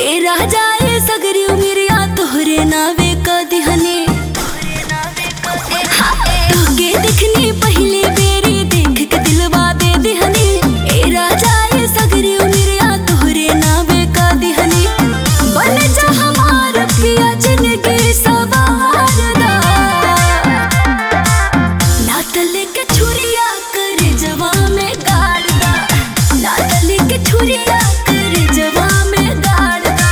ए राजा ए सगरी उमिरिया तोहरे नावे का दिहने तोहके दिखनी पहले बेरी देख के दिलवा दे दिहने ए राजा ए सगरी उमिरिया तोहरे नावे का दिहने बन जा हमार पिया जिंदगी सवार दा नातले के छुरिया कर जवा में गाड़ दा नातले के छुरिया कर जवा में गाड़ दा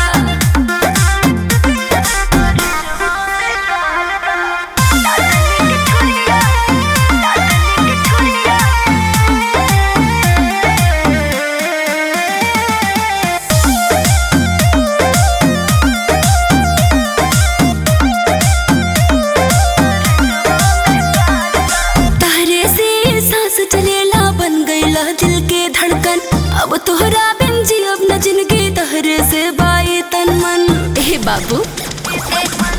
तारे से सांस चलेला बन गईला दिल के धड़कन अब तोहरा बिन जी अब न जिनगी तहरे से बाई तन मन ए बाबू